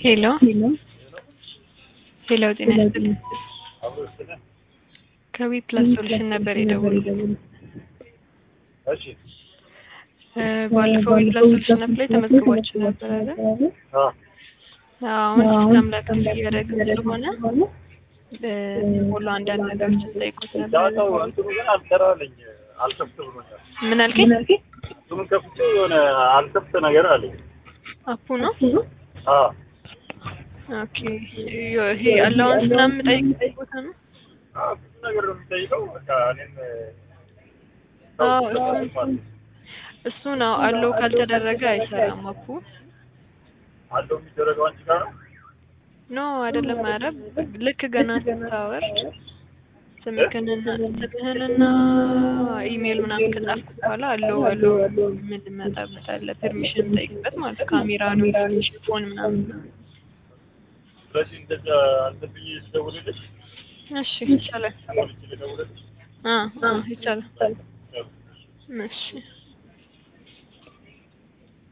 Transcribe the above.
ሄሎ ሄሎ፣ ጤና ይስጥልኝ። ከዊ ፕላስ ሶሉሽን ነበር የደወሉት። እሺ እ ባለፈው ዊ ፕላስ ሶሉሽን አፕ ላይ ተመዝግባችሁ ነበር አይደል? አ አሁን ሲስተም ላይ አክቲቭ እያደረግን ስለሆነ እ ሁሉ አንዳንድ ነገሮችን ጠይቁት ነበር። ዳታው እንትኑ ግን አልሰራልኝ አልከፍት ብሎኛል። ምን አልከኝ? እንትኑን ከፍቼ የሆነ አልከፍት ነገር አለኝ። አፑ ነው። አ ኦኬ ይሄ አላውንስ ምናምን ጠይቅ ቦታ ነው። አ ብዙ ነገር ነው የሚጠይቀው። በቃ እኔም አዎ እሱን እሱ ነው አለው ካልተደረገ አይሰራም አፑ። አለው የሚደረገው አንቺ ጋር ነው። ኖ አይደለም። ኧረ ልክ ገና ስታወርድ ስምህንና ስምህንና ኢሜል ምናምን ከጻፍክ በኋላ አለው አለው ምን መጣበት አለ ፐርሚሽን ጠይቅበት ማለት ካሜራ ኖቲፊኬሽን ፎን ምናምን ስለዚህ እንደዛ አንተ ብዬ ስደውልልሽ እሺ ይቻላል። ሞልቼ ልደውልልሽ አ አ ይቻላል። እሺ